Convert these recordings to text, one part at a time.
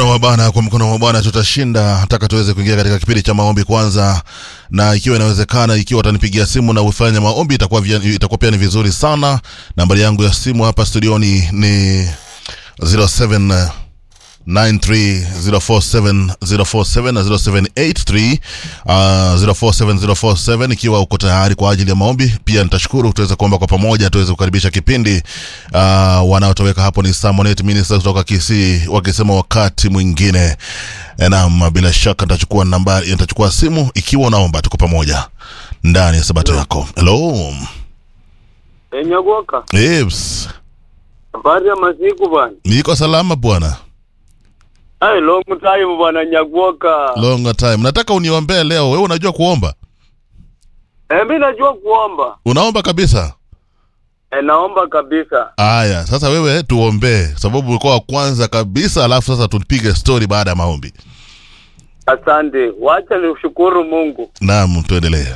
mkono wa Bwana, kwa mkono wa Bwana tutashinda. Nataka tuweze kuingia katika kipindi cha maombi kwanza, na ikiwa inawezekana, ikiwa utanipigia simu na ufanye maombi, itakuwa vya- itakuwa pia ni vizuri sana. Nambari yangu ya simu hapa studioni ni 07 93047 na 0783 uh, 047047 ikiwa uko tayari kwa ajili ya maombi pia nitashukuru tuweze kuomba kwa pamoja tuweze kukaribisha kipindi uh, wanaotoweka hapo ni Samonet Minister kutoka Kisii wakisema wakati mwingine Eh, naam bila shaka nitachukua nambari nitachukua simu ikiwa unaomba tuko pamoja ndani ya sabato yako hello Enyagoka, Ips. habari ya masiku bwana. niko salama bwana Ai, long time bwana Nyagoka. long time nataka uniombee leo wewe unajua kuomba Eh, mimi najua kuomba. unaomba kabisa Eh, naomba kabisa. Aya, sasa wewe tuombee, sababu ulikuwa wa kwanza kabisa, alafu sasa tupige story baada ya maombi. Asante. Wacha nishukuru Mungu. Naam, tuendelee.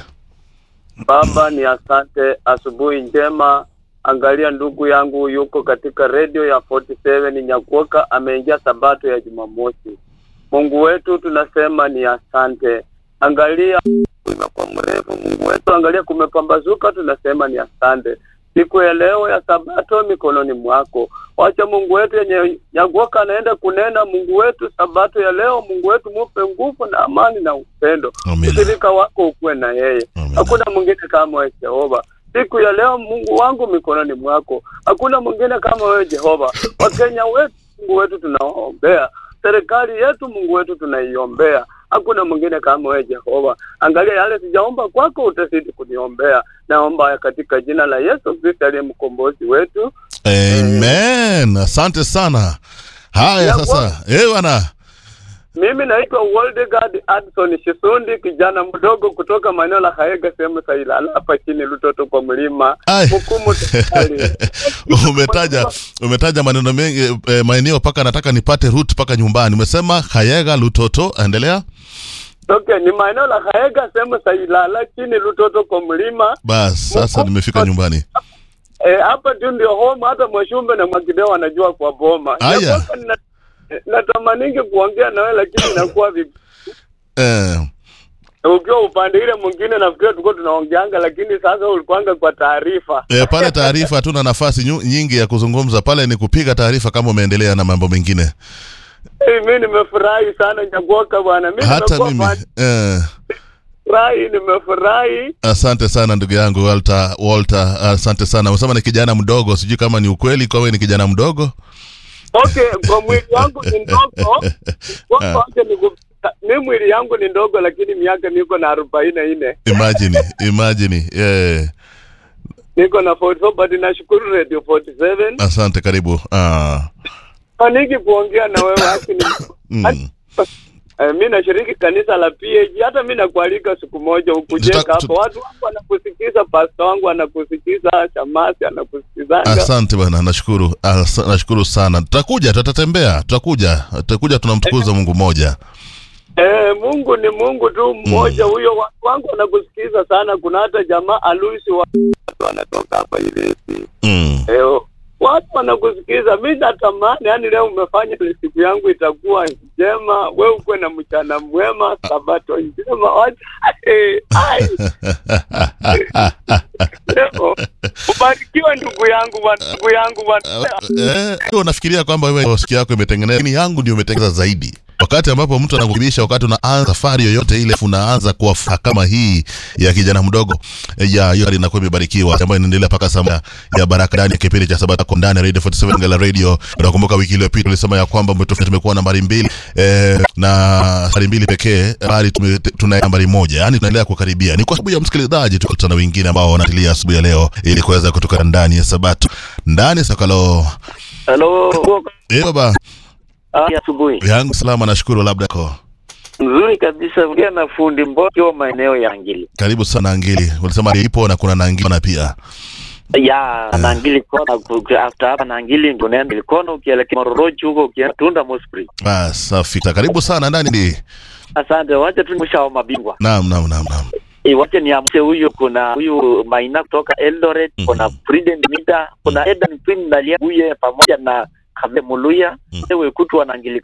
Baba, ni asante, asubuhi njema. Angalia ndugu yangu yuko katika redio ya 47 Nyagoka, ameingia sabato ya Jumamosi. Mungu wetu tunasema ni asante. Angalia imekuwa mrefu, Mungu wetu, angalia kumepambazuka, tunasema ni asante. Siku ya leo ya sabato mikononi mwako, wacha Mungu wetu yenye Nyagoka anaenda kunena. Mungu wetu, sabato ya leo, Mungu wetu, mupe nguvu na amani na upendo. Amina. Ushirika wako ukuwe na yeye, Amina. hakuna mwingine kama wewe Jehova. Siku ya leo Mungu wangu mikononi mwako, hakuna mwingine kama wewe Jehova. Wakenya wetu Mungu wetu tunawaombea, serikali yetu Mungu wetu tunaiombea, hakuna mwingine kama wewe Jehova. Angalia yale sijaomba kwako, utazidi kuniombea. Naomba katika jina la Yesu Kristo aliye mkombozi wetu. Amen. Asante sana. Haya Ya sasa, eh bwana. Mimi naitwa Waldegard Adson Shisundi, kijana mdogo kutoka maeneo la Haega, sehemu za Ilala hapa chini Lutoto kwa mlima Ai. Mkumu tafadhali. umetaja umetaja maneno mengi eh, maeneo paka nataka nipate route paka nyumbani. Umesema Kayega Lutoto, endelea. Okay, ni maeneo la Haega, sehemu za Ilala chini Lutoto kwa mlima Bas, sasa nimefika nyumbani. Eh, hapa tu ndio home, hata Mwashumbe na Mwakideo wanajua kwa boma. Aya. Nyakwaka nina- Natamaningi kuongea nawe lakini inakuwa vipi? Eh, Ukiwa upande ile mwingine nafikiri tulikuwa tunaongeanga, lakini sasa ulikuanga kwa taarifa. eh, pale taarifa hatuna nafasi nyu- nyingi ya kuzungumza pale, ni kupiga taarifa kama umeendelea na mambo mengine. Hey, mi nimefurahi sana Nyagoka bwana, mi Hata nimekuwa mimi fan- eh, furahi, nimefurahi. Asante sana ndugu yangu Walter, Walter, asante sana. Umesema ni kijana mdogo, sijui kama ni ukweli kwa wewe ni kijana mdogo. Okay, kwa mwili wangu ni ndogo, kwa wacha niku- mi mwili yangu ni ndogo, lakini miaka niko na arobaini na nne Imagine, imagine. Yeah. niko na 44 but nashukuru Radio 47 Asante, karibu. Ah. faniki kuongea na wewe haki ni Mm. Eh, mi nashiriki kanisa la PAG. Hata mi nakualika siku moja ukujeka Tuta- hapo, tut- watu wangu wanakusikiza, pasta wangu anakusikiza, Shamasi anakusikizanga. Asante bana, nashukuru. Asa, nashukuru sana. Tutakuja, tutatembea, tutakuja. Tutakuja tunamtukuza Mungu mmoja. Eh, Mungu ni Mungu tu mmoja huyo. Watu wangu wanakusikiza sana. Kuna hata jamaa Alusi wa watu wanatoka hapa hivi Mm. eh, watu wanakusikiza. Mi natamani yani, leo umefanya ile siku yangu itakuwa njema, we ukuwe na mchana mwema, sabato njema. Wacha eh, ai leo ubarikiwe ndugu yangu bwana, ndugu yangu bwana. Eh, unafikiria kwamba wewe sikio yako imetengenezwa, lakini yangu ndio imetengeneza zaidi. Wakati ambapo mtu anakukaribisha, wakati unaanza safari yoyote ile, unaanza kwa furaha kama hii ya kijana mdogo eh, ya hiyo inakuwa imebarikiwa, ambayo inaendelea mpaka saa ya baraka ndani ya kipindi cha Sabato kwa ndani ya Radio 47 Ngala Radio. Unakumbuka wiki iliyopita tulisema ya kwamba umetofauti, tumekuwa nambari mbili eh, na nambari mbili pekee, bali tume- tuna nambari moja, yani tunaendelea kukaribia. Ni kwa sababu ya msikilizaji, tukutana wengine ambao wanatilia asubuhi ya leo ili kuweza kutoka ndani ya Sabato ndani ya sakalo Hello. Eh baba Ah, asubuhi. yangu salama, nashukuru. Labda ko Nzuri kabisa. Ongea na fundi Mboki maeneo ya Ngili. karibu sana Angili. Ulisema ipo na kuna Nangili na pia ya Nangili kona ku- after hapa Nangili ndio unaenda Likona ukielekea Mororochi huko ukienda Tunda Mospring. ah, safi. Karibu sana ndani ndi. Asante, wacha tu mwisho wa mabingwa. Naam, naam, naam, naam. E, wacha niamshe huyu, kuna huyu Maina kutoka Eldoret, Mhm. kuna Prudent Mida, kuna Edan Queen Nalia Buye pamoja na Kabe Muluya, Mhm. ewe kutu wanangilika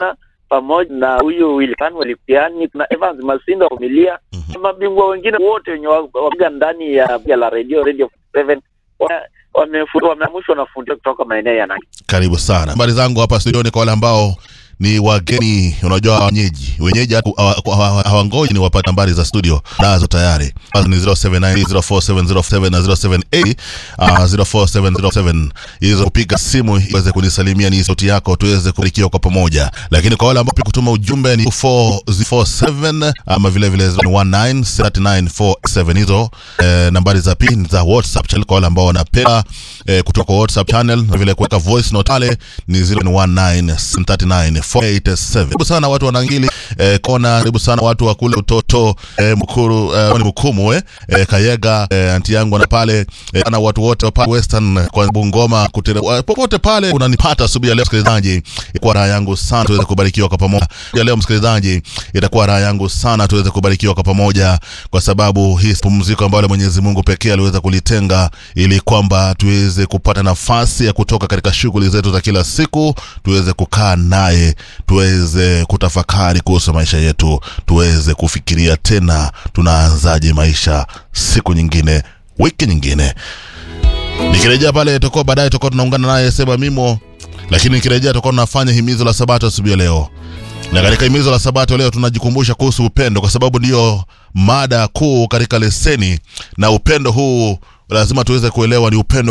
pamoja na huyu Wilkan Walipiani na Evans Masindo Familia Mhm. mabingwa wengine wote wenye wa- wapiga ndani ya ya la radio radio 7 wamefu- wameamushwa na fundi kutoka maeneo ya Nandi. karibu sana habari zangu hapa studioni kwa wale ambao ni wageni unajua wenyeji wenyeji haku- hawa- hawa- hawangoji ni wapate nambari za studio nazo tayari Nazo ni 07904707 na 078 uh, 04707 hizo kupiga simu iweze kunisalimia ni sauti yako tuweze kubarikiwa kwa pamoja lakini kwa wale ambao pia kutuma ujumbe ni 447 ama vile vile 193947 hizo eh, nambari za pin za whatsapp channel kwa wale ambao wanapenda eh, kutoka kwa whatsapp channel na vile kuweka voice note pale ni 0197394887 karibu sana watu wa Nangili eh, kona karibu sana watu wa kule utoto eh, mkuru eh, ni mkumu eh, eh, kayega eh, anti yangu na pale eh, na watu wote wa pale western kwa bungoma kutere, wa- popote pale unanipata asubuhi ya leo msikilizaji itakuwa raha yangu sana tuweze kubarikiwa kwa pamoja ya leo msikilizaji itakuwa raha yangu sana tuweze kubarikiwa kwa pamoja kwa sababu hii pumziko ambalo Mwenyezi Mungu pekee aliweza kulitenga ili kwamba tuweze kupata nafasi ya kutoka katika shughuli zetu za kila siku tuweze kukaa naye tuweze kutafakari kuhusu maisha yetu tuweze kufikiria tena tunaanzaje maisha siku nyingine wiki nyingine nikirejea pale tutakuwa baadaye tutakuwa tunaungana naye sema mimo lakini nikirejea tutakuwa tunafanya himizo la sabato asubuhi ya leo na katika himizo la sabato leo tunajikumbusha kuhusu upendo kwa sababu ndiyo mada kuu katika leseni na upendo huu lazima tuweze kuelewa ni upendo